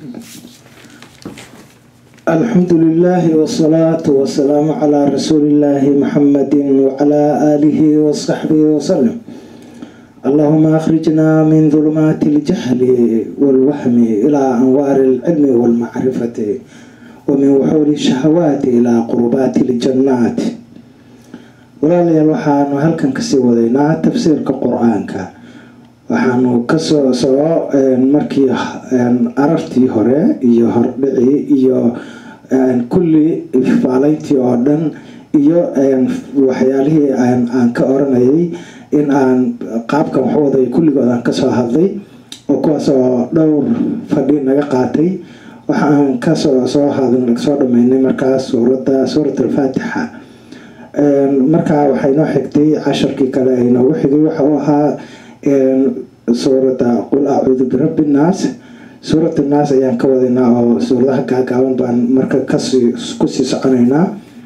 الحمد لله والصلاة والسلام على رسول الله محمد وعلى آله وصحبه وسلم اللهم أخرجنا من ظلمات الجهل والوهم إلى أنوار العلم والمعرفة ومن وحول الشهوات إلى قربات الجنات walaalayaal waxaanu halkan kasii wadaynaa tafsiirka qur-aanka waxaanu kasoo soo markii arartii hore iyo hordhici iyo kulli faalayntii oo dhan iyo waxyaalihii aan ka oranayay in aan qaabkan waxwaday kulligood aan kasoo hadlay oo kuwaas oo dhowr fadhi naga qaatay waxaan kasoo soo soo dhameynay markaas suurada suurat alfaatixa markaa waxay noo xigtay casharkii kale ay noogu xigay waxa uu ahaa suuradda qul acuudu birabbi nnaas suurat naas ayaan ka wadaynaa oo suuradaha gaagaaban baan marka kasii kusii soconaynaa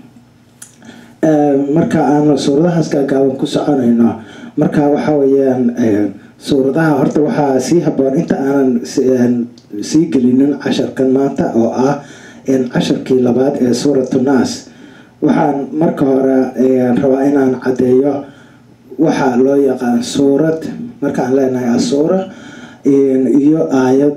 marka aan suuradahaas gaagaaban ku soconayno marka waxa weyaan suuradaha horta waxaa sii haboon inta aanan sii gelinin casharkan maanta oo ah casharkii labaad ee suuratu naas waxaan marka hore rabaa inaan caddeeyo waxaa loo yaqaan suurad markaan leenahay asuura iyo aayad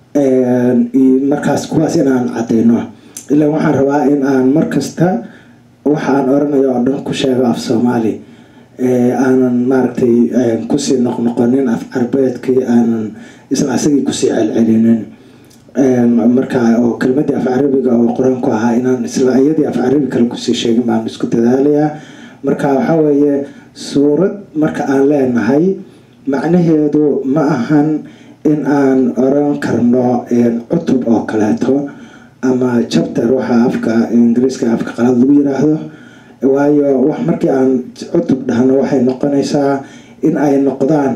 markaas kuwaas inaan cadeyno ilaa waxaan rabaa in aan markasta waxaan oranayo oo dhan ku sheego af soomaali aanan maaragtay kusii noqnoqonin af carbeedkii aanan isla asagii kusii celcelinin markaa oo kelmadii af carabiga oo qur-aanku ahaa inaan isla iyadii af carabi kale kusii sheegin baan isku dadaalayaa marka waxaa weeye suurad marka aan leenahay macnaheedu ma ahan in aan oran karno cutub oo kaleeto ama chapter waxa afka ingiriiska afka qalad lagu yiraahdo waayo wax markii aan cutub dhahno waxay noqonaysaa in ay noqdaan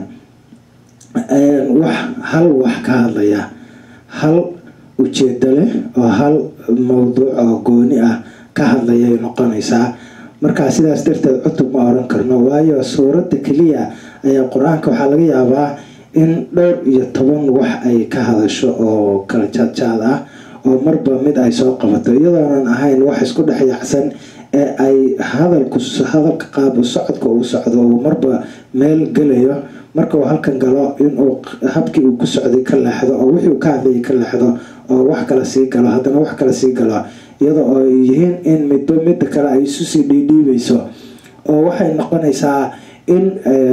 wax hal wax ka hadlaya hal ujeedo leh oo hal mowduuc oo gooni ah ka hadlayay noqonaysaa markaa sidaas darteed cutub ma oran karno waayo suuradda keliya ayaa qur-aanka waxaa laga yaabaa in dhowr iyo toban wax ay ka hadasho oo kala jaadjaad ah oo marba mid ay soo qabato iyadoonan ahayn wax isku dhex yaacsan ee ay hadalku hadalka qaab socodka uu socdo uu marba meel gelayo marka uu halkan galo inuu habkii uu ku socday ka leexdo oo wixii uu ka hadlayay ka leexdo oo wax kale sii galo haddana wax kale sii galo iyada oo ay yihiin in midba midda kale ay isu sii dhiidhiibayso oo waxay noqonaysaa in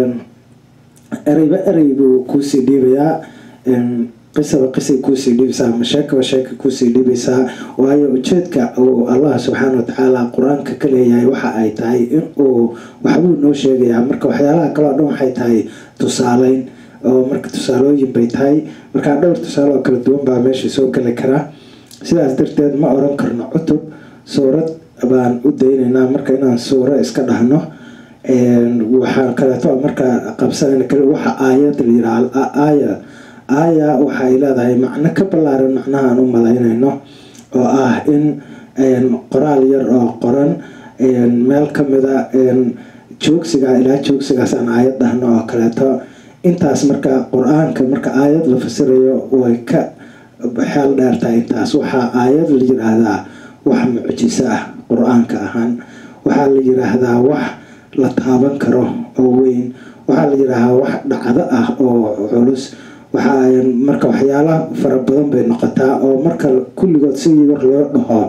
ereyba erey buu kuusii dhiibayaa qisaba qisay kuusii dhiibaysaa ama sheekaba sheeka kuusii dhiibaysaa waayo ujeedka uu allah subxaana watacaala qur-aanka ka leeyahay waxa ay tahay inuu waxbuu noo sheegayaa marka waxyaalaha kaleo dhan waxay tahay tusaaleyn oo marka tusaalooyin bay tahay markaa dhowr tusaale oo kala duwan baa meesha soo geli karaa sidaas darteed ma oran karno cutub suurad baan u daynaynaa marka inaan suuro iska dhahno waxaan kaleeto markaa qabsanayna kale waxa aayad la yiraa aaya aaya waxay leedahay macno ka ballaaran macnahaan u malaynayno oo ah in qoraal yar oo qoran meel kamida joogsiga ilaa joogsigaas aan aayad dhahno oo kaleeto intaas marka qur-aanka marka aayad la fasirayo way ka xeel dheertahay intaas waxaa aayad la yiraahdaa wax mucjiso ah qur-aanka ahaan waxaa la yiraahdaa wax la taaban karo oo weyn waxaa la yiraahdaa wax dhacdo ah oo culus waxaa marka waxyaala fara badan bay noqotaa oo marka kulligood sidii war loo dhaho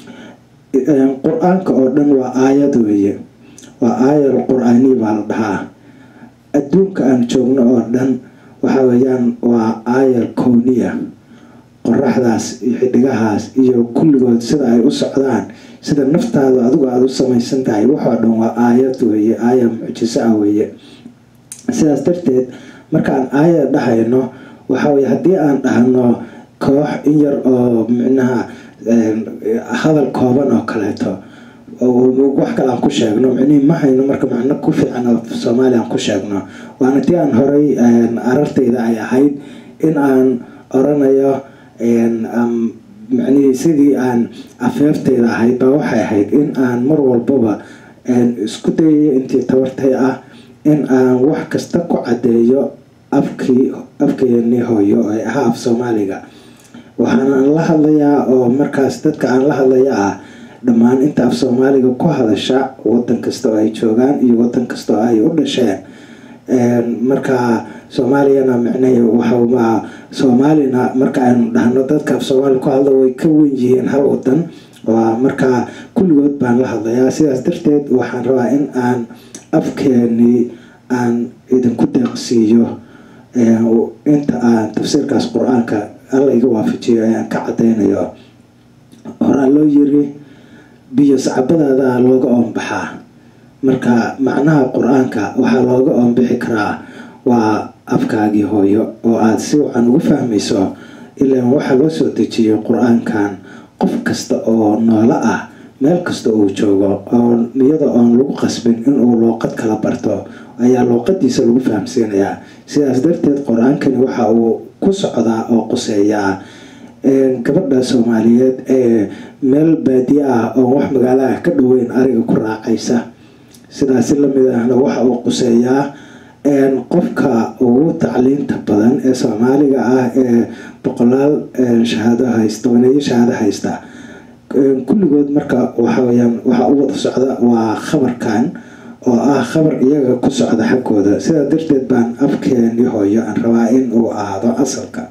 qur-aanka oo dhan waa aayad weeye waa aayad qur-aaniya baa la dhahaa adduunka aan joogno oo dhan waxa weeyaan waa aayad kowniya qoraxdaas iyo xidigahaas iyo kulligood sida ay u socdaan sida naftaada adigu aada u samaysan tahay waxoo dhan waa aayad weeye aaya mucjiso ah weeye sidaas darteed markaan aayad dhahayno waxaweye haddii aan dhahno koox in yar oo micnaha hadal kooban oo kaleeto wax kale aan ku sheegno micnihii ma hayno marka macno ku fiican oo soomaaliya aan ku sheegno waana tii aan horay arartayda ay ahayd in aan oranayo micnihii sidii aan afeeftayda ahayd baa waxay ahayd in aan mar walbaba isku dayayo intii tabartay ah in aan wax kasta ku caddeeyo afkii afkeenii hooyo ee ahaa af soomaaliga waxaana la hadlayaa oo markaas dadka aan la hadlaya ah dhammaan inta af soomaaliga ku hadasha wadan kasta oo ay joogaan iyo wadan kasta oo ay u dhasheen marka soomaaliyana micnahe waxaa soomaalina marka aynu dhahno dadka af soomaaliga ku hadla way ka wen yihiin hal wadan waa markaa kulligood baan la hadlayaa sidaas darteed waxaan rabaa in aan afkeenii aan idinku deeqsiiyo inta aan tafsiirkaas qur-aanka alla iga waafajiyo ayaan ka cadaynayo horaa loo yiri biyo sacbadaada looga oonbaxaa marka macnaha qur-aanka waxaa looga oonbixi karaa waa afkaagii hooyo oo aada si wacan ugu fahmayso ilaan waxaa loo soo dejiyay qur-aankan qof kasta oo noolo ah meel kasta uu joogo oo iyada oon lagu qasbin inuu luuqad kala barto ayaa luuqadiisa lagu fahamsiinayaa sidaas darteed qur-aankani waxa uu ku socdaa oo quseeyaa gabadha soomaaliyeed ee meel baadiye ah oo wax magaalaha ka dhoweyn ariga ku raacaysa sidaasi lamid ahna waxa uu quseeyaa qofka ugu tacliinta badan ee soomaaliga ah ee boqolaal shahaado haysta waneeyo shahaado haysta kulligood marka waxaweyaan waxa u wada socda waa khabarkan oo ah khabar iyaga ku socda xaggooda sidaa darteed baan afkeeni hooyo aan rabaa in uu ahaado asalka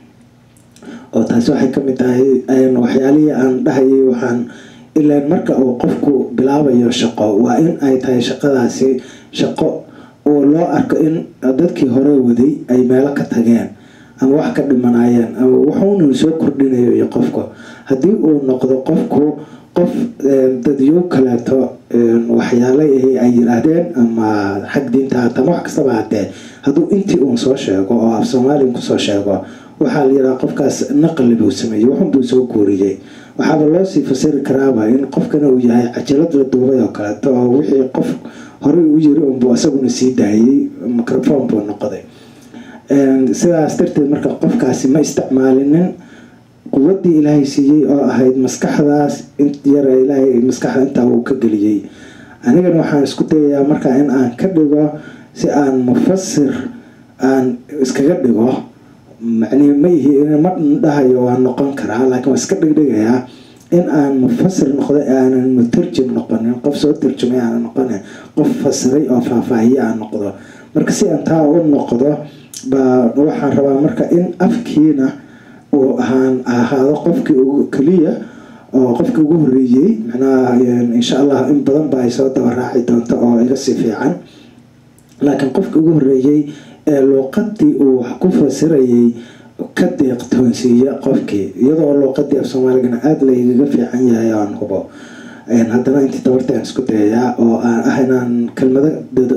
oo taasi waxay kamid tahay waxyaalihii aan dhahayay waxaan ilaan marka uu qofku bilaabayo shaqo waa in ay tahay shaqadaasi shaqo oo loo arko in dadkii hore waday ay meelo ka tageen ama wax ka dhimanayeen ama wuxuuna soo kordhinayo iyo qofku haddii uu noqdo qofku qof dadyo kaleeto waxyaala ay yiraahdeen ama xag diinta hata ama wax kastaba hatee hadduu intii uun soo sheego oo af soomaaliya kusoo sheego waxaa la yidhaha qofkaas naqli buu sameeyey waxunbuu soo guuriyey waxaaba loo sii fasiri karaaba in qofkana uu yahay cajalad la duubay oo kaleeto oo wixii qof horey u yiri unbuu isaguna sii daayay microphone buu noqday sidaas darteed marka qofkaasi ma isticmaalinin quwadii ilaahay siiyey oo ahayd maskaxdaas yara ilaahay maskaxda intaa uu ka geliyey anigana waxaan isku dayayaa markaa in aan ka dhigo si aan mufasir aan iskaga dhigo macnihi ma ihi ma dhahayo waa noqon karaa laakiin waa iska dhigdhigayaa in aan mufasir noqdo aanan mutarjim noqonin qof soo tarjumay aanan noqonin qof fasiray oo faahfaahiye aan noqdo marka si aan taa u noqdo baa waxaan rabaa marka in afkiina uu ahaan ahaado qofkii ugu keliya oo qofkii ugu horeeyey macnaha insha allah in badan ba ay soo daba raaci doonto oo iga sii fiican laakiin qofkii ugu horeeyey ee luuqadii uu wax ku fasirayay ka deeqtoonsiiya qofkii iyadoo luuqadii af soomaaligana aada laygaga fiican yahay aan hubo haddana intii dabartaan isku dayayaa oo aan ah inaan kelmado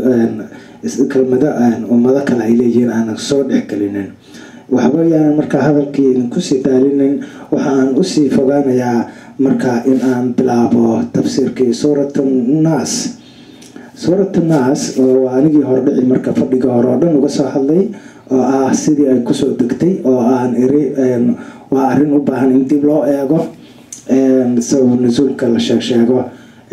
kelmado ummado kale ay leeyihiin aanan soo dhexgelinin waxba yaanan markaa hadalkii idinkusii daalinin waxaan usii fogaanayaa markaa in aan bilaabo tafsiirkii suurat naas suurat naas waa anigii hordhici marka fadhiga hore oo dhan uga soo hadlay oo ah sidii ay kusoo degtay oo aan iri waa arrin u baahan in dib loo eego sabab nasuulka la sheegsheego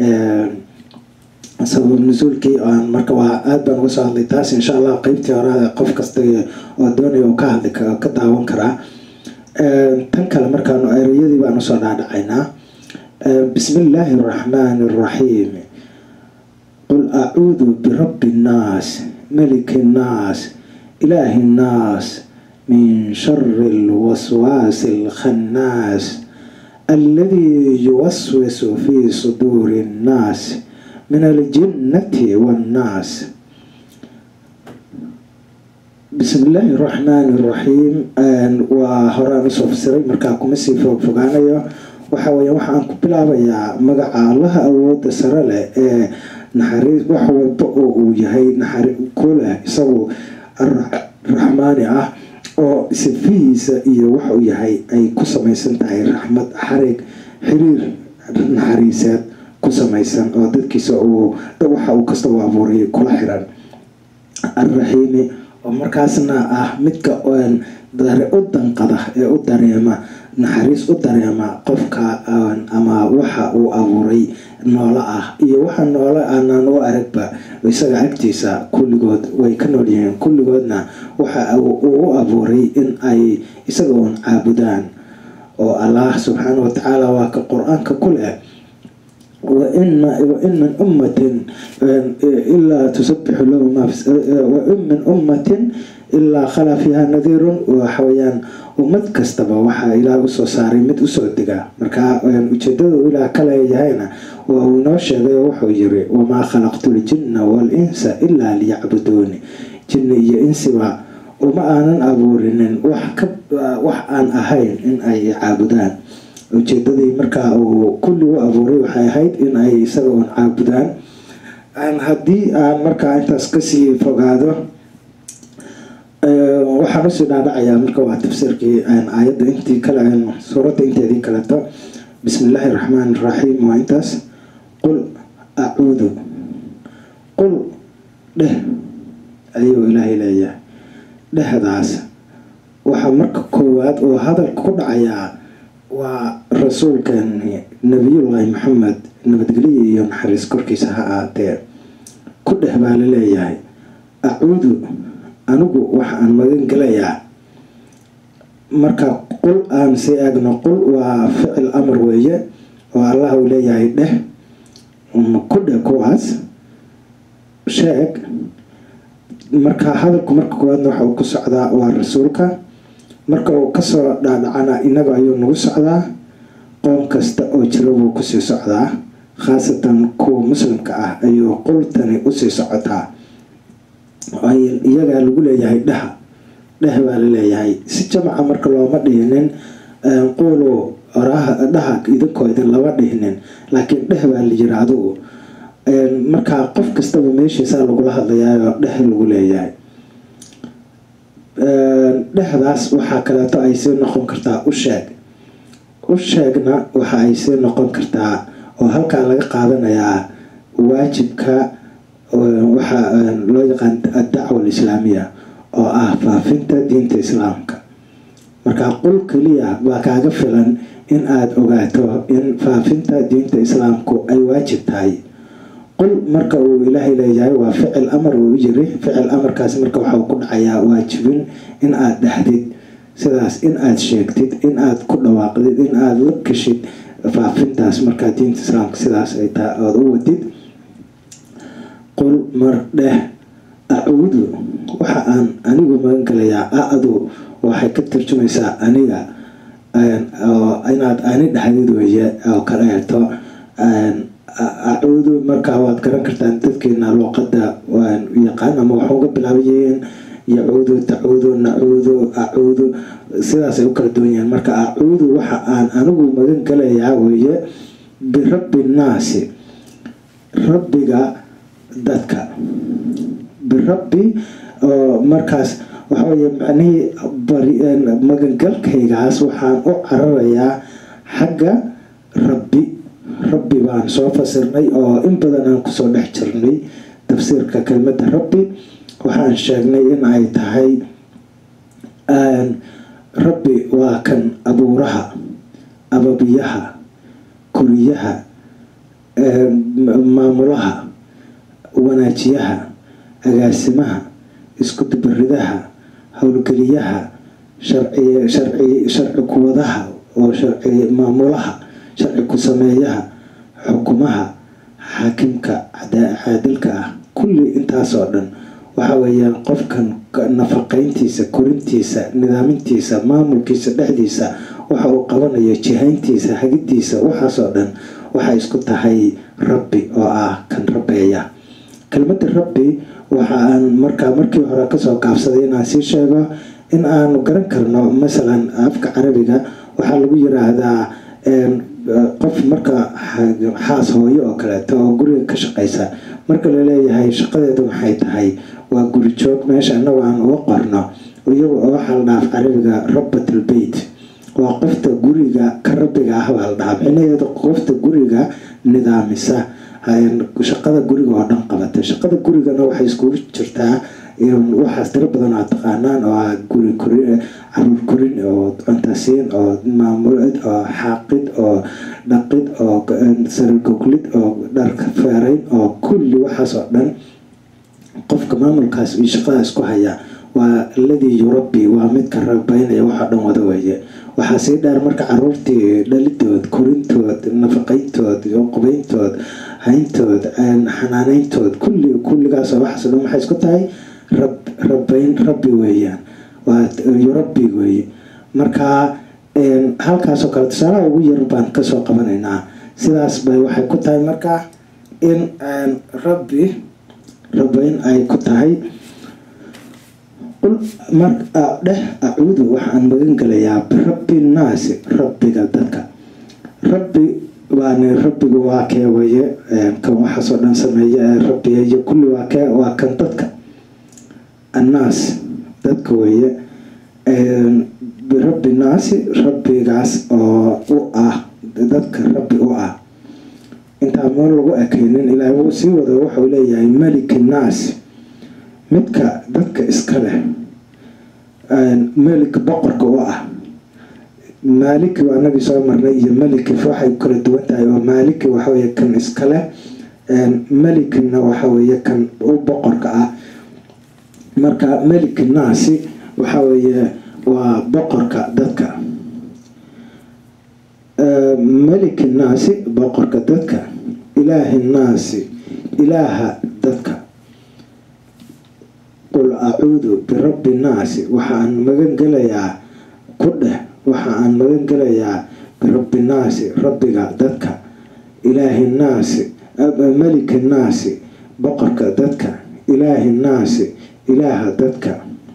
sabab nasuulkii aan marka waa aada baan uga soo hadlay taas insha allah qeybtii hore qof kasta oo doonaya uu ka hadli ka daawan karaa tan kale markaanu ereyadii baan usoo dhaadhacaynaa bismi illaahi araxmaani araxiim qul acuudu birabbi innaas maliki innaas ilaahi innaas min shari alwaswaasi alkhannaas alladii yuwaswisu fii suduuri innaas min aljinnati wannaas bismi illaahi araxmaani araxiim waa horaan usoo fasiray markaa kuma sii foog fogaanayo waxa weya waxaan ku bilaabayaa magaca allaha awooda sare leh ee naxariis wax walba oo uu yahay naxari ku leh isagu raxmaani ah oo sifihiisa iyo waxa uu yahay ay ku samaysan tahay raxmad xarig xiriir naxariiseed ku samaysan oo dadkiisa uu waxa uu kasta u abuuray kula xiran alraxiimi oo markaasna ah midka u danqada ee u dareema naxariis u dareema qofka ama waxa uu abuuray noolo ah iyo waxa noolo aanaan u aragba isaga agtiisa kulligood way ka nool yihiin kulligoodna waxa uu u abuuray in ay isaga uun caabudaan oo allah subxaana watacaala waa ka qur-aanka ku leh wain min ummatin ilaa tusabixu lahu wain min ummatin ilaa khala fiiha nadiirun waxaweyaan ummad kastaba waxaa ilaah usoo saaray mid usoo dega marka ujeedada uu ilaah ka leeyahayna waa uu inoo sheegay oo wuxuu yiri wamaa khalaqtu ljinna waal-insa ilaa liyacbuduuni jinni iyo insiba uma aanan abuurinin wax aan ahayn in ay caabudaan ujeedadii markaa uu kulli u abuuray waxay ahayd in ay isaga uun caabudaan haddii aan markaa intaas kasii fogaado waxaan usii dhaadhacayaa marka waa tafsiirkii aayadda intii kale suuradda inteedii kaleto bismi illaahi raxmaan iraxiim waa intaas qul acuudu qul dheh ayuu ilaahay leeyahay dhehdaas waxaa marka koowaad oo hadalka ku dhacayaa waa rasuulkeeni nabiyullaahi maxamed nabadgelyo iyo naxariis korkiisa ha aatee ku dheh baa la leeyahay acuudu anigu waxa aan magan gelayaa marka qul aan sii eegno qul waa ficil amar weeye oo allah uu leeyahay dheh ku dheh kuwaas sheeg marka hadalku marka koowaadna waxa uu ku socdaa waa rasuulka marka uu kasoo dhaadhacana inaga ayuu nagu socdaa qoom kasta oo jira buu kusii socdaa khaasatan kuwa muslimka ah ayuu qultani usii socotaa iyagaa lagu leeyahay dhaha dheh baa laleeyahay si jamaca marka looma dhihinin quulu oraha dhaha idinkoo idin lama dhihinin laakiin dheh baa la yiri adigu markaa qof kastaba meeshiisaa lagula hadlayaayo dheh lagu leeyahay dhehdaas waxaa kaleeto ay sii noqon kartaa u sheeg u sheegna waxa ay sii noqon kartaa oo halkaa laga qaadanayaa waajibka waxaa loo yaqaan addacwa alislaamiya oo ah faafinta diinta islaamka markaa qul keliya baa kaaga filan in aada ogaato in faafinta diinta islaamku ay waajib tahay qul marka uu ilaahay leeyahay waa ficil amar uu yiri ficil amarkaas marka waxau ku dhacayaa waajibin in aada dhahdid sidaas in aada sheegtid in aada ku dhawaaqdid in aada la gashid faafintaas markaa diinta islaamka sidaas ay tahay oada u wadid qul mar dheh acuudu waxa aan anigu magan galayaa a-du waxay ka tarjumaysaa aniga inaad ani dhahdid weeye oo kaleeto acuudu markaa waad garan kartaan dadkeena luuqada yaqaan ama waxa uga bilaabayeen yacuudu tacuudu nacuudu acuudu sidaasay u kala duwan yihiin marka acuudu waxa aan anigu magan galayaa weeye birabbi nnaasi rabbiga dadka birabbi oo markaas waxaweye macnihii magangalkaygaas waxaan u cararayaa xagga rabbi rabbi baan soo fasirnay oo in badan aan kusoo dhex jirnay tafsiirka kelmadda rabbi waxaan sheegnay in ay tahay rabbi waa kan abuuraha ababiyaha kuriyaha maamulaha wanaajiyaha agaasimaha iskudubaridaha howlgeliyaha sharci kuwadaha oo sharci maamulaha sharci ku sameeyaha xukumaha xaakimka caadilka ah kulli intaasoo dhan waxa weeyaan qofkan nafaqeyntiisa korintiisa nidaamintiisa maamulkiisa dhexdiisa waxa uu qabanayo jihayntiisa hagidiisa waxaasoo dhan waxay isku tahay rabbi oo ah kan rabbeeya kelmadda rabbi waxa aan markaa markii hore kasoo gaabsaday inaan sii sheego in aanu garan karno masalan afka carabiga waxaa lagu yiraahdaa qof marka xaas hooyo oo kaleeto oo guriga ka shaqaysa marka laleeyahay shaqadeedu maxay tahay waa guri joog meesha inagu aan uga qorno iyagu waxaa la dhaaf carabiga rabatul beyt waa qofta guriga ka rabbiga ah baa la dhahaa micnaheedu qofta guriga nidaamisa shaqada guriga oo dhan qabata shaqada gurigana waxay iskugu jirtaa waxaas tiro badan aad taqaanaan oo ah guri korin caruur korin oo cuntasiin oo maamulid oo xaaqid oo dhaqid oo saragoglid oo dharka feerayn oo kulli waxaas oo dhan qofka maamulkaas iyo shaqadaas ku haya waa alladii yurabbi waa midka rabaynaya waxoo dhan wada weeye waxaa sii dheer marka caruurtii dhalidood korintood nafaqayntood qubayntood hayntood xanaaneyntood kulli kulligaas waxaas dhan waxay isku tahay rab rabayn rabbi weeyaan waa yurabbi weeye marka halkaasoo kale tusaalaha ugu yar baan kasoo qabanaynaa sidaas bay waxay ku tahay marka in rabbi rabayn ay ku tahay dheh acuudu waxaan magan gelayaa birabbi nnaasi rabbiga dadka rabbi baani rabbigu waa kee weye kan waxaasoo dhan sameeya ee rabbiga iyo kulli waa kee waa kan dadka annaas dadka weeye birabbi naasi rabbigaas oo u ah dadka rabbi u ah intaa meel lagu ekeynin ilaahay wuu sii wada wuxuu leeyahay meliki naas midka dadka iska leh melik boqorka u ah maaliki waa anagii soo marnay iyo meliki waxay kala duwan tahay oo maaliki waxaweye kan iska leh melikina waxaweye kan u boqorka ah marka meliki naasi waxaweye waa boqorka dadka meliki naasi boqorka dadka ilaahi naasi ilaaha dadka qul acuudu birabbi naasi waxaan magan gelayaa ku dheh waxa aan magan gelayaa birabbi naasi rabbiga dadka ilaahi naasi meliki naasi boqorka dadka ilaahi naasi ilaaha dadka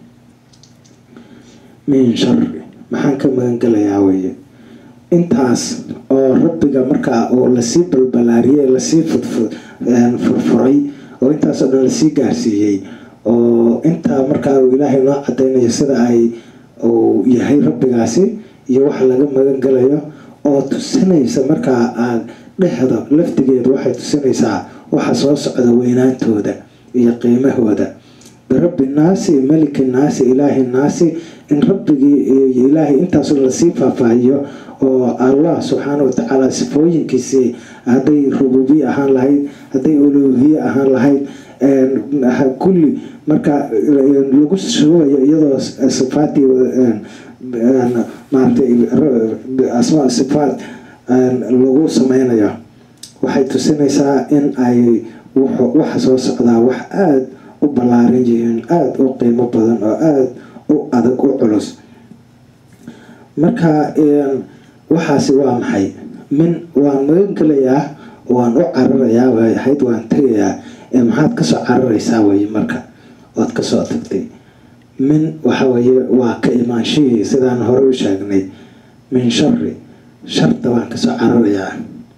min shari maxaan ka magan gelayaa weye intaas oo rabbiga markaa oo lasii balbalaariyey lasii fudfud furfuray oo intaasoo dhan lasii gaarsiiyey oo intaa markaa uu ilaahay noo cadaynayo sida ay uu yahay rabbigaasi iyo waxa laga magan galayo oo tusinaysa markaa aad dhexda laftigeedu waxay tusinaysaa waxa soo socda weynaantooda iyo qiimahooda birabbi naasi meliki naasi ilaahi naasi in rabbigii iyo ilaahay intaasoo lasii faahfaahiyo oo allah subxaana watacaala sifooyinkiisii hadday rububiye ahaan lahayd hadday uluuhiye ahaan lahayd kulli marka lagu shubayo iyadoo sifaadii maaratay asmaa sifaad lagu sameynayo waxay tusinaysaa in ay waxa soo socdaa wax aada u ballaaran yihiin aada u qiimo badan oo aada u adag u culus marka waxaasi waa maxay min waan magan gelayaa waan u cararayaa way ahayd waan tegayaa ee maxaad kasoo cararaysaa weye marka waad kasoo tagtay min waxa weye waa ka imaanshihii sidaan hore u sheegnay min shari sharta waan kasoo cararayaa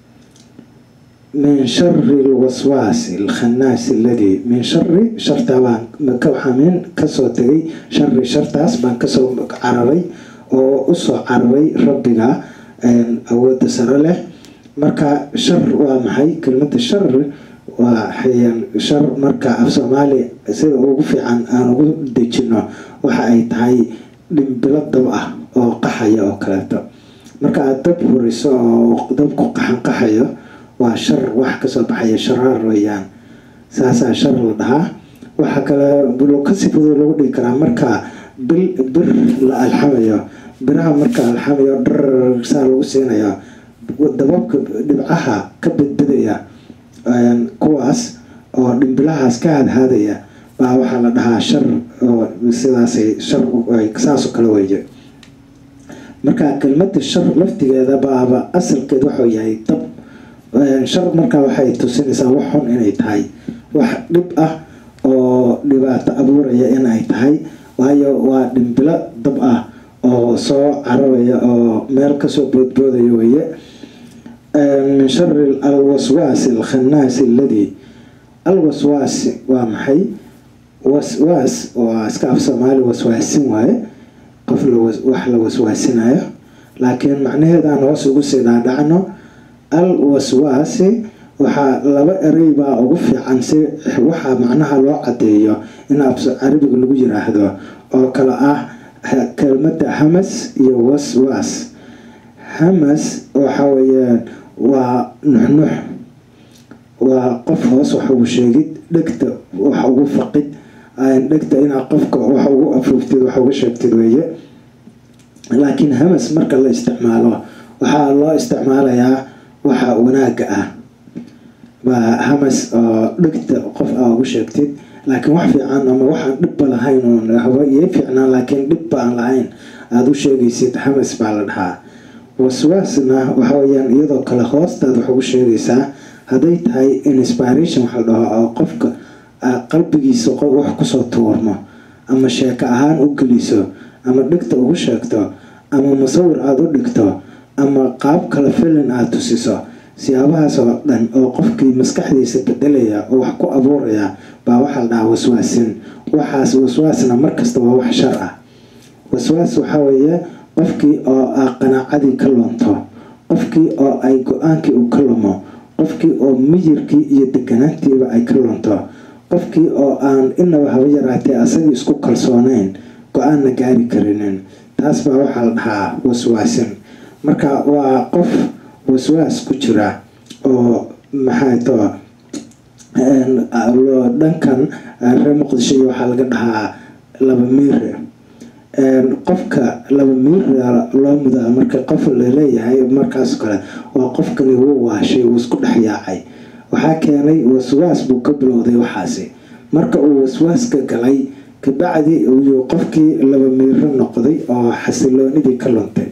min shari lwaswaasi alkhanaasi aladii min shari shartaa baan waxaa min kasoo tegay shari shartaas baan kasoo cararay oo usoo cararay rabbiga awoodda sare leh marka shar waa maxay kelmada shar waa shar marka af soomaali sida ugu fiican aan ugu dejino waxa ay tahay dhimbilo dab ah oo qaxaya oo kaleeto marka aad dab huriso oo dabku qaxan qaxayo waa shar wax kasoo baxaya sharaar weeyaan saasaa shar la dhahaa waxaa kale kasi fudud lagu dhigi karaa marka bil bir la alxamayo biraha marka alxamayo dhar saa lagu siinayo dababka dhibcaha ka badbadaya kuwaas oo dhimbilahaas ka hadhaadaya baa waxaa la dhahaa shar oo sidaasay shar saasoo kale weeye marka kelmada shar laftigeeda baaba asalkeed waxuu yahay dab shar markaa waxay tusinaysaa wax xun inay tahay wax dhib ah oo dhibaato abuuraya inay tahay waayo waa dhimbilo dab ah oo soo cararaya oo meel kasoo boodboodaya weye min shari alwaswaasi alkhanaasi aladii alwaswaasi waa maxay waswaas waa iska af soomaali waswaasin waaye qof wax la waswaasinayo laakiin macnaheedaan hoos ugu sii dhaadhacno al waswaasi waxaa laba erey baa ugu fiican si waxaa macnaha loo cadeeyo in af carabiga lagu yiraahdo oo kale ah kelmada hamas iyo waswaas hamas waxa weyaan waa nuxnux waa qof hoos wax ugu sheegid dhegta wax ugu faqid dhegta inaad qofka wax ugu afuuftid wax uga sheegtid weeye laakiin hamas marka la isticmaalo waxaa loo isticmaalayaa waxa wanaaga ah baa hamas oo dhegta qof aa ugu sheegtid laakiin wax fiican ama waxaan dhibba lahayn oon haba iyo fiicnaan laakiin dhibba aan lahayn aada u sheegaysid hamas baa la dhahaa waswaasna waxa weyaan iyadoo kale hoostaad wax ugu sheegaysaa hadday tahay inspiration waxa la dhaho oo qofka qalbigiisa wax kusoo tuurmo ama sheeko ahaan u geliso ama dhegta ugu sheegto ama musawir aada u dhigto ama qaab kale filin aada tusiso siyaabahaas oo dhan oo qofkii maskaxdiisa bedelaya oo wax ku abuuraya baa waxaa la dhahaa waswaasin waxaas waswaasna markasta waa wax shar ah waswaas waxaa weeye qofkii oo a qanaacadii ka lunto qofkii oo ay go-aankii uu ka lumo qofkii oo miyirkii iyo deganaantiiba ay ka lunto qofkii oo aan inaba haba yaraatee asagii isku kalsooneyn go-aanna gaari karinin taas baa waxaa la dhahaa waswaasin marka waa qof waswaas ku jira oo maxay to dhankan reer muqdisho iyo waxaa laga dhahaa laba miire qofka laba miira loo mudaa marka qof laleeyahay markaas kale waa qofkani wuu waashay wuu isku dhex yaacay waxaa keenay waswaas buu ka bilowday waxaasi marka uu waswaaska galay kabacdi uu qofkii laba miiro noqday oo xasiloonidii ka luntay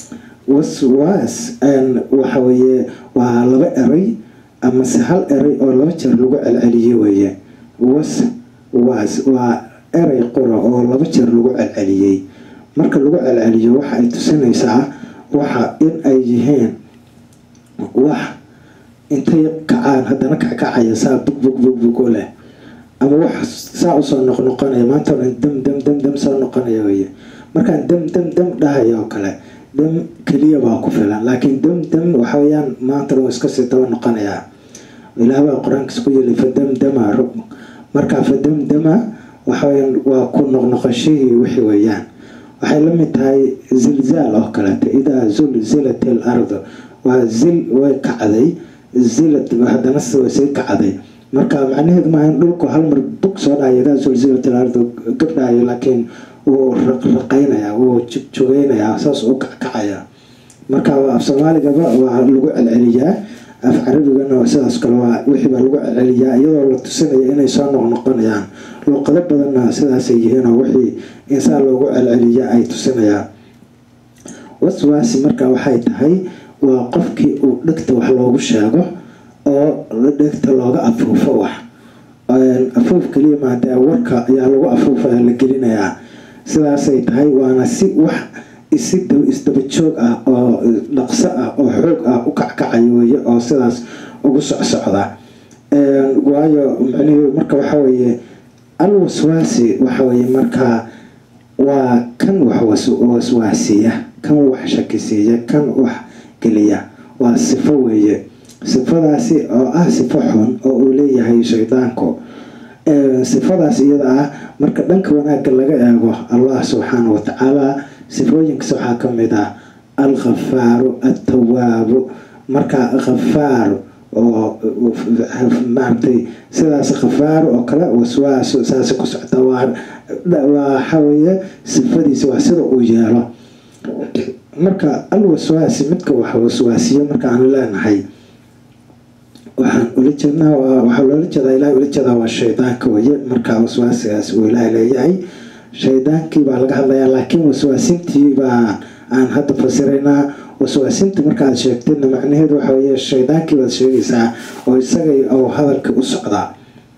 waswaas waxaweye waa laba eray amase hal eray oo laba jeer lagu celceliye weeye was was waa eray qura oo laba jeer lagu celceliyey marka lagu celceliyo waxa ay tusinaysaa waxa in ay yihiin wax intay kacaan haddana kackacaya saa bug bug bug bugo leh ama wax saa usoo noqnoqonaya maanta o dhan dam dam dam dam soo noqonaya weye markaan dam dam dam dhahaya oo kale dam keliya baa ku filan laakiin dam dam waxa weyaan maanta dhan iska sii daba noqonayaa ilaah baa qur-aankiis ku yeli fadamdama rub markaa fadamdama waxaweyaan waa ku noqnoqoshihii wixii weeyaan waxay la mid tahay zilzaal oo kaleeta idaa zulzilat il ardu waa zil way kacday zilad haddana way sii kacday marka macnaheedu maaha in dhulku hal mar bug soo dhahaya idaa zulzilat il ardu gabdhahayo laakiin wuu raqraqaynaya wuu jugeynayaa saas u kackacaya marka af soomaaligaba waa lagu celceliyaa af carabigana sidaas kale waa wixii baa lagu celceliyaa iyadoo la tusinaya inay soo noqnoqonayaan luuqado badanna sidaasay yihiin oo wixii insaan loogu celceliya ay tusinayaan waswaasi marka waxay tahay waa qofkii uu dhegta wax loogu sheego oo dhegta looga afuufo wax afuuf kaliya maadee warka ayaa lagu afuufaya la gelinayaa sidaasay tahay waana si wax isi isdaba joog ah oo dhaqso ah oo xoog ah u kackacayo weye oo sidaas ugu socsocda waayo micnihii marka waxa weeye al waswaasi waxa weye markaa waa kan wax waswaasiya kan wax shakisiiya kan wax geliya waa sifo weeye sifadaasi oo ah sifo xun oo uu leeyahay shaydaanku sifadaas iyada ah marka dhanka wanaagga laga eego allah subxaana watacaala sifooyinkaas waxaa ka mid ah alkhafaaru altawaabu marka khafaar oo maaragtay sidaas khafaar oo kale waswaas saas ku socda waa waxaweeye sifadiisa waa sida uu yeelo marka alwaswaasi midka wax waswaasiyo marka aanu leenahay waxaan ula jeednaa waxaa loola jeedaa ilahay ula jeedaa waa shaydaanka weye marka waswaasigaas uu ilaahay leeyahay shaydaankii baa laga hadlayaa laakiin waswaasintii baa aan hadda fasiraynaa waswaasinta markaaad sheegtidna macnaheedu waxa weye shaydaankii baad sheegaysaa oo isagay oo hadalka u socdaa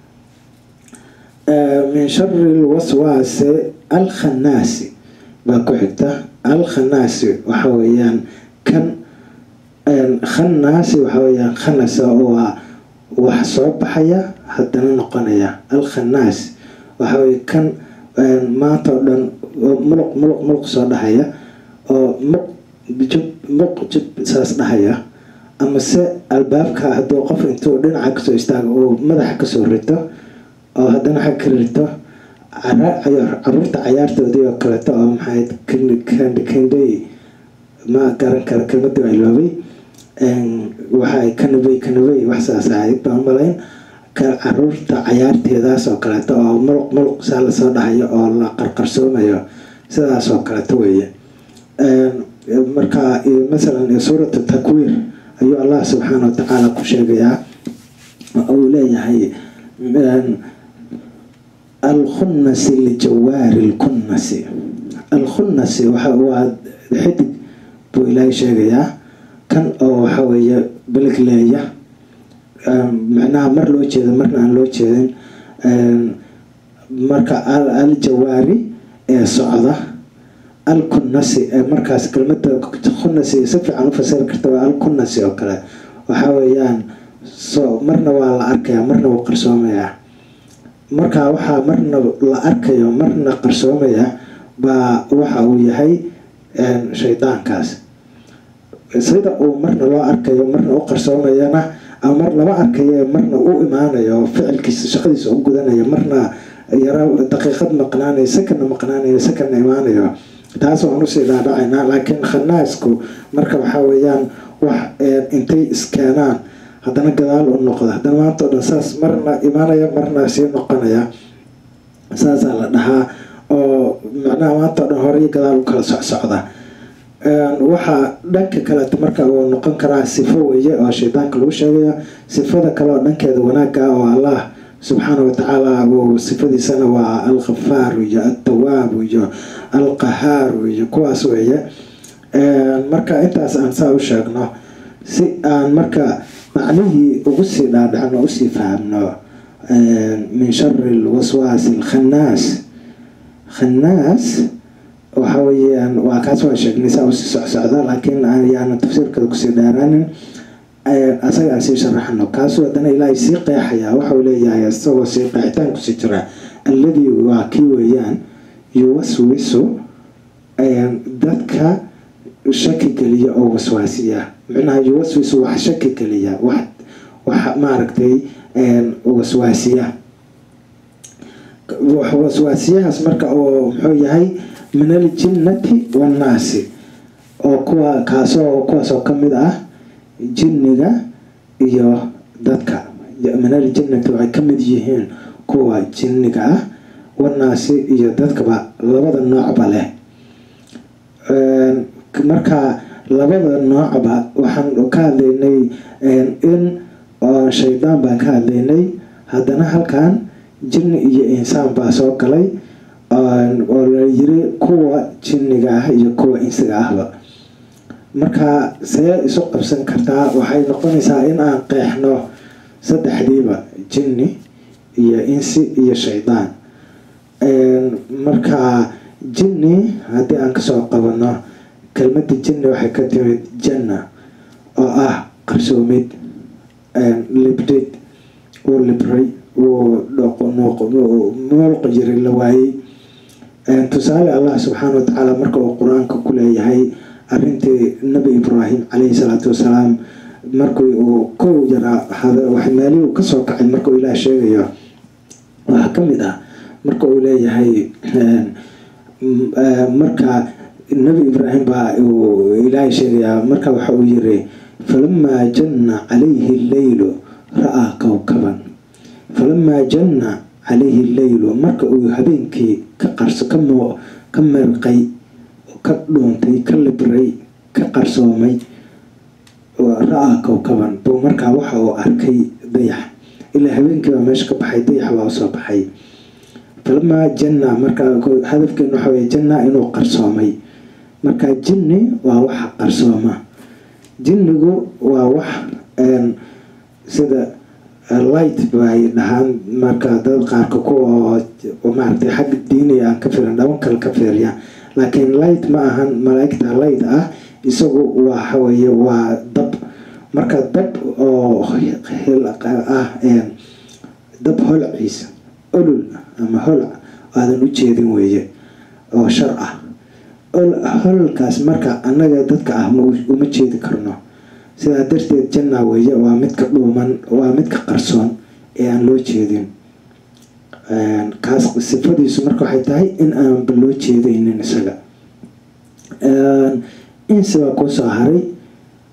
min shari lwaswaasi alkhanaasi baa ku xigta alkhanaasi waxa weeyaan kan khanaasi waxa weyaan khanasa waa wax soo baxaya haddana noqonaya alkhanaas waxa weye kan maanta oo dhan muluq muluq muluq soo dhahaya oo muq jub muq jub saas dhahaya ama se albaabka hadduu qof intuu dhinaca kasoo istaago uu madaxa kasoo rito oo haddana xag ka rito caruurta cayaartoodii oo kaleeto oo maxay kandey ma garan kara kelmadii waa iloobay waxaay kanabey kanabey wax saas ahayd baan malayn caruurta cayaarteedaas oo kaleeto oo muluq muluq saa lasoo dhahayo oo la qarqarsoomayo sidaas oo kaleeto weeye marka masalan suuratu takwiir ayuu allah subxaana wa tacaala ku sheegayaa uu leeyahay alkhunnasi lijawaari lkunnasi alkhunnasi waa xidig buu ilaahay sheegayaa kan oo waxa weeye belegleeya macnaha mar loo jeedo marna aan loo jeedin marka aljawaari ee socda alkunnasi ee markaas kelmada khunnasi si fiican u fasiri karta waa alkunnasi oo kale waxa weeyaan so marna waa la arkaya marna wuu qarsoomayaa marka waxaa marna la arkayo marna qarsoomaya baa waxa uu yahay shaydaankaas sida uu marna loo arkayo marna u qarsoomayana ama mar lama arkayo marna u imaanayo ficilkiisa shaqadiisa u gudanayo marna yaro daqiiqad maqnaanayo sakana maqnaanayo sakana imaanayo taas waan usii dhaadhacaynaa laakiin khanaasku marka waxaa weeyaan wax intay iskeenaan haddana gadaal u noqda haddana maanta o dhan saas marna imaanaya marna sii noqonaya saasaa la dhahaa oo macnaha maanta o dhan horey gadaal u kala socsocda waxaa dhanka kaleeta marka uu noqon karaa sifo weeye oo shaydaanka lagu sheegayo sifada kale oo dhankeeda wanaagga oo allah subxaana watacaala uu sifadiisana waa alkhafaaru iyo altawaabu iyo alqahaaru iyo kuwaas weeye marka intaas aan saa u sheegno si aan marka macnihii ugu sii dhaadhacno usii fahamno min shari lwaswaasi alkhanaas khanaas waxa weeyaan waa kaas waa sheegnay saa usii socsocda laakiin ayaanan tafsiirkeeda kusii dheeraanin asaga aan sii sharaxno kaasuu haddana ilaahay sii qeexayaa waxau leeyahay isagoo sii qeexitaan kusii jira alladii waa kii weeyaan yuwaswisu dadka shaki geliya oo waswaasiya micnaha yuwaswisu wax shaki geliya wax wax maaragtay waswaasiya waswaasiyahaas marka oo muxuu yahay min aljinnati wannaasi oo kuwa kaasoo kuwaasoo kamid ah jinniga iyo dadka min aljinnati waxay kamid yihiin kuwa jinniga ah wannaasi iyo dadkaba labada noocba leh marka labada noocba waxaan ka hadlaynay in shaydaan baan ka hadlaynay haddana halkan jinni iyo insaan baa soo galay oo la yiri kuwa jinniga ah iyo kuwa insiga ahba marka see isu qabsan kartaa waxay noqonaysaa in aan qeexno saddexdiiba jinni iyo insi iyo shaydaan marka jinni haddii aan kasoo qabano kelmada jinni waxay ka timid janna oo ah qarsoomid libdid wuu libray wuu moolqo yiri la waayey tusaale allah subxaana watacaala marka uu qur-aanka ku leeyahay arintii nabi ibraahim caleyhi salaatu wasalaam markii uu kow yaraa meelihii uu kasoo kacay markuu ilaah sheegayo waxaa kamid ah marka uu leeyahay marka nabi ibraahim baa uu ilaahay sheegayaa marka waxa uu yiri falamaa janna calayhi leylu ra-aa kowkaban falamaa janna calayhi leylu marka uu habeenkii ka qarso ka merqay ka dhuuntay ka libray ka qarsoomay ra-aa kowkaban buu markaa waxa uu arkay dayax ilaa habeenkiibaa meesha ka baxay dayax baa usoo baxay falamaa janna markaa hadafkeenu waxa wey janna inuu qarsoomay marka jinni waa waxa qarsooma jinnigu waa wax sida light bay dhahaan marka dad qaarka kuwa maaragtay xagga diiniga aan ka fiirin dhaban kale ka fiiriya laakiin light ma ahan malaa'igta light ah isagu waxaweye waa dab marka dab oo ah dab holciisa olol ama holc aadan u jeedin weeye oo shar ah hololkaas marka annaga dadka ah uma jeedi karno sidaa darteed janna weeye waa midka dhuuman waa midka qarsoon ee aan loo jeedin kaas sifadiisu marka waxay tahay in aanba loo jeedaynin isaga insi baa kuu soo haray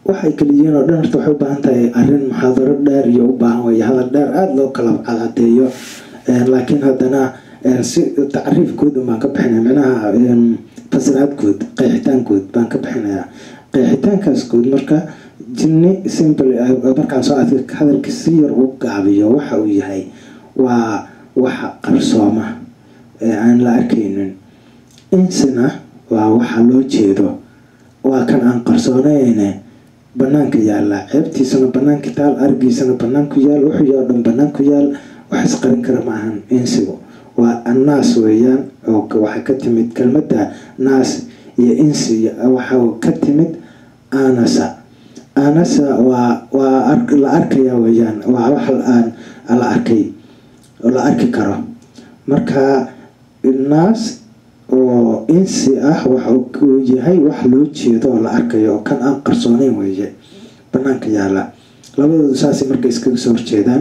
waxay kala yihiin oo dhan horta waxay u baahan tahay arrin muxaadaro dheer iyo u baahan weeye hadal dheer aada loo kala cadcadeeyo laakiin haddana si tacriif guud baan ka bixinaya micnaha fasiraad guud qeexitaan guud baan ka bixinayaa qeexitaankaas guud marka jinni simple markaan soo adka hadalka si yar u gaabiyo waxa uu yahay waa waxa qarsooma ee aan la arkaynin insina waa waxa loo jeedo waa kan aan qarsoonayne banaanka yaala ceebtiisana banaanka taal argiisana banaanku yaal wuxuu yaa dhan banaanku yaal wax isqarin kara maahan insigu waa annaas weeyaan oo waxay ka timid kelmadda naas iyo insi waxa ka timid anasa anasa waa waa la arkaya weeyaan waa wax aan la arkay la arki karo marka naas oo insi ah waxa uu yahay wax loo jeedo oo la arkayo oo kan aan qarsooneyn weeye banaanka yaala labadoodu saasay marka iskaga soo horjeedaan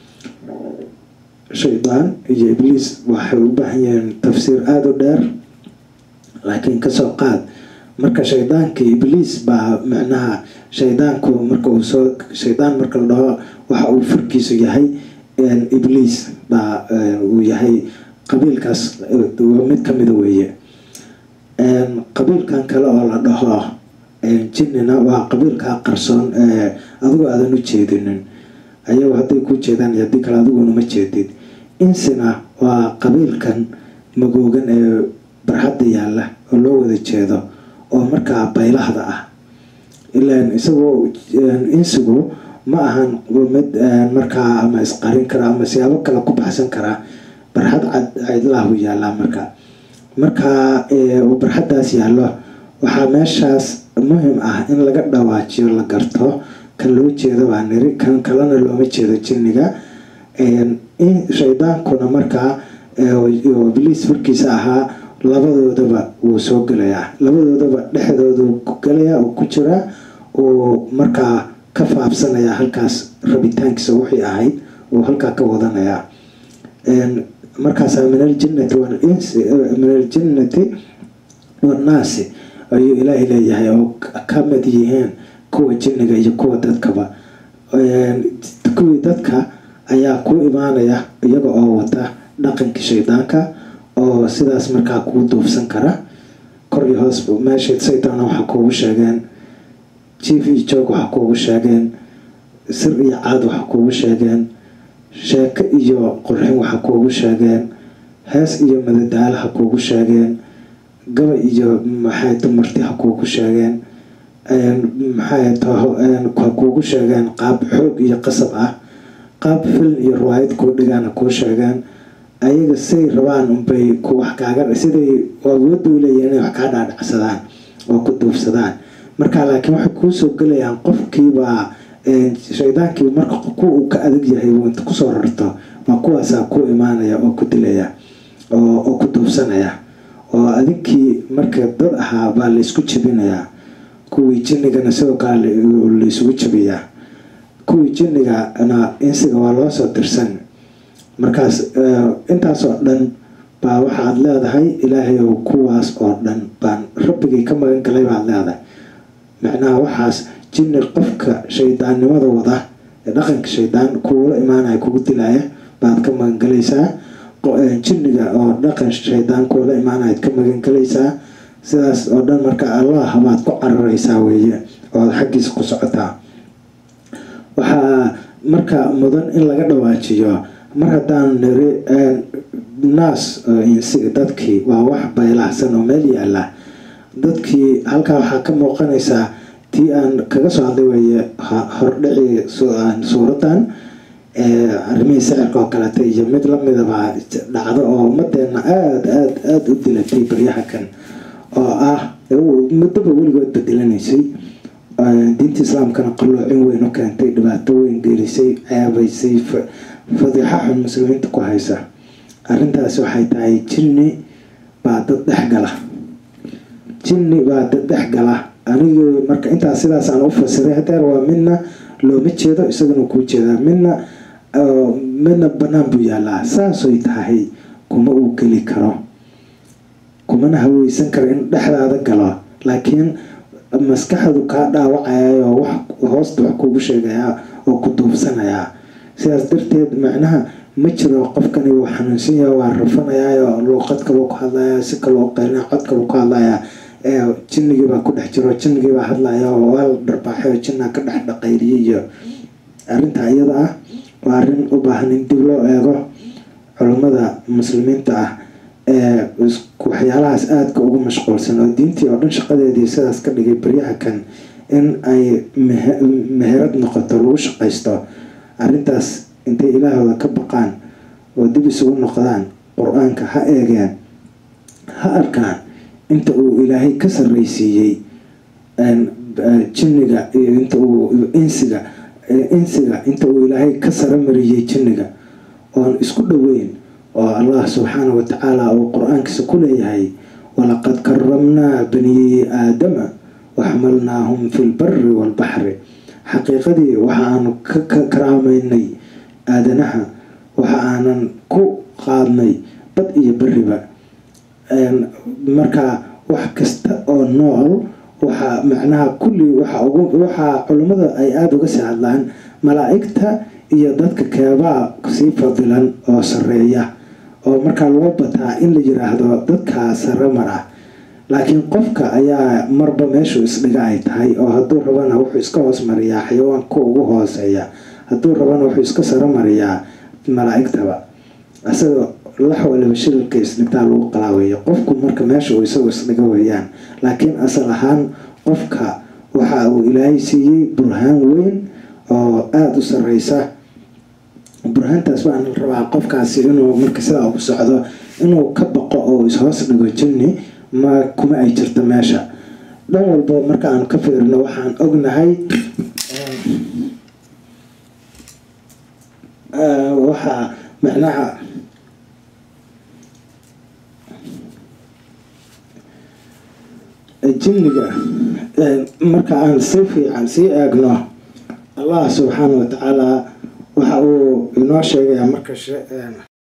shaydaan iyo ibliis waxay u baahan yihiin tafsiir aada u dheer laakiin kasoo qaad marka shaydaanka ibliis baa macnaha shaydaanku marka uu soo shaydaan marka la dhaho waxa uu furkiisu yahay ibliis baa uu yahay qabiilkaas mid kamida weeye qabiilkan kale oo la dhaho jinnina waa qabiilkaa qarsoon adigoo aadan u jeedinin ayagu hadday ku jeedaan iyo haddii kale adiguna ma jeedid insina waa qabiilkan magoogan ee barxadda yaalla oo loo wada jeedo oo markaa baylahda ah ilaan isagoo insigu ma ahan mid markaa ama isqarin kara ama siyaabo kale ku baxsan karaa barxad cidlahu yaallaa marka markaa barxaddaas yaallo waxaa meeshaas muhim ah in laga dhawaajiyo la garto kan loo jeedo baa niri kan kalena looma jeedo jinniga shaydaankuna markaa ibliis furkiisa ahaa labadoodaba wuu soo gelayaa labadoodaba dhexdoodu ku gelayaa oo ku jiraa uu markaa ka faabsanayaa halkaas rabitaankiisa wixii ahayd uu halkaa ka wadanayaa markaasaa min aljinnati walinsi min aljinnati wannaasi ayuu ilaahay leeyahay oo ka mid yihiin kuwa jinniga iyo kuwa dadkaba kuwii dadka ayaa ku imaanaya iyaga oo wata dhaqankii shaydaanka oo sidaas markaa kuu duufsan kara kor iyo hoos meesha saytaana waxaa kuugu sheegeen jief iyo joog waxaa kuugu sheegeen sir iyo caad waxaa kuugu sheegeen sheeko iyo qurxin waxaa kuugu sheegeen hees iyo madadaalo ha kuugu sheegeen gaba iyo maxay dumarti ha kuugu sheegeen maxay ha kuugu sheegeen qaab xoog iyo qasab ah qaab film iyo riwaayad kuu dhigaan ha kuu sheegeen ayaga say rabaan unbay wax kaaga siday awoodda u leeyihin inay wax kaa dhaadhacsadaan oo ku duufsadaan marka laakiin waxay kuusoo gelayaan qofkiibaa shaydaankii marka ku uu ka adag yahay inta kusoo rarto baa kuwaasaa ku imaanaya oo ku dilaya oo ku duufsanaya oo adinkii marka dad ahaa baa laysku jebinayaa kuwii jinnigana sidoo kale laysugu jebiyaa kuwii jinnigana insiga waa loo soo dirsan markaas intaasoo dhan baa waxaad leedahay ilaahay ow kuwaas oo dhan baan rabbigay ka magan galay baad leedahay macnaha waxaas jinni qofka shaydaannimada wada ee dhaqanka shaydaan kuula imaanaya kugu dilaya baad ka magangalaysaa jinniga oo dhaqan shaydaan kuula imaanayaad ka magangalaysaa sidaas oo dhan marka allah baad ku cararaysaa weeye ood xaggiisa ku socotaa waxaa marka mudan in laga dhawaajiyo mar haddaan niri naas dadkii waa wax baylahsan oo meel yaala dadkii halkaa waxaa ka muuqanaysaa tii aan kaga soo hadlay weeye hordhici suuradan arrimihii sicirka oo kaleta iyo mid lamidaba dhacdo oo ummadeena aada aada aada u dilatay baryaha kan oo ah muddaba weligood bedelanaysay diinta islaamkana qalloocin weyn u keentay dhibaato weyn geelisay ceebaysay fadiixa xun muslimiinta ku haysa arrintaasi waxay tahay jinni baa dad dhexgala jinni baa dad dhexgala anigii marka intaas sidaasaan u fasiray hadeer waa midna looma jeedo isagana kuu jeedaa midna midna banaan buu yaalaa saasoy tahay kuma uu geli karo kumana haweysan karo in dhexdaada galo laakiin maskaxdu kaa dhaawacayayo wax hoosta wax kuugu sheegayaa oo ku duubsanayaa sidaas darteed macnaha ma jiro qofkani wuu xanuunsan yaha waa rafanayaayo luuqad kaloo ku hadlaya si kaloo qeylina cod kaloo ku hadlaya jinnigiibaa ku dhex jiro jinnigiibaa hadlaya oo waa la dharbaaxay oo jinnaa ka dhex dhaqayliyay iyo arrintaa iyada ah waa arrin u baahan in dib loo eego culummada muslimiinta ah ee waxyaalahaas aadka ugu mashquulsan oo diintii oo dhan shaqadeedii sidaas ka dhigay baryaha kan in ay meherad noqoto lagu shaqaysto arrintaas intay ilaahooda ka baqaan oo dib isugu noqdaan qur-aanka ha eegeen ha arkaan inta uu ilaahay ka sarreysiiyey jinniga iyo inta uu insiga insiga inta uu ilaahay ka saramariyey jinniga oon isku dhoweyn oo allah subxaana watacaala uu qur-aankiisa ku leeyahay walaqad karamnaa bani aadama waxmalnaahum fi lbari waalbaxri xaqiiqadii waxaanu ka karaameynay aadanaha waxa aanan ku qaadnay bad iyo beriba marka wax kasta oo nool waxaa macnaha kulli waxaa culimmada ay aada uga sii hadlaan malaa'igta iyo dadka keebaa sii fadilan oo sareeya oo markaa loo bataa in la yiraahdo dadkaa sare mar ah laakiin qofka ayaa marba meeshuu isdhiga ay tahay oo hadduu rabana wuxuu iska hoos mariyaa xayawaanka ugu hooseeya hadduu rabana wuxuu iska saro mariyaa malaa'igtaba isagoo lax waliba shililka isdhigtaa lagu qalaaweeyo qofku marka meesha uu isagu isdhiga weeyaan laakiin asal ahaan qofka waxa uu ilaahay siiyey burhaan weyn oo aada u sareysa burhaantaas waxaa la rabaa qofkaasi inuu marka sidaa ugu socdo inuu ka baqo oo ishoos dhigo jinni ma kuma ay jirto meesha dhan walba marka aan ka fiirino waxaan ognahay waxaa macnaha jinniga marka aan si fiican sii eegno allah subxaana watacaala waxa uu inoo sheegayaa marka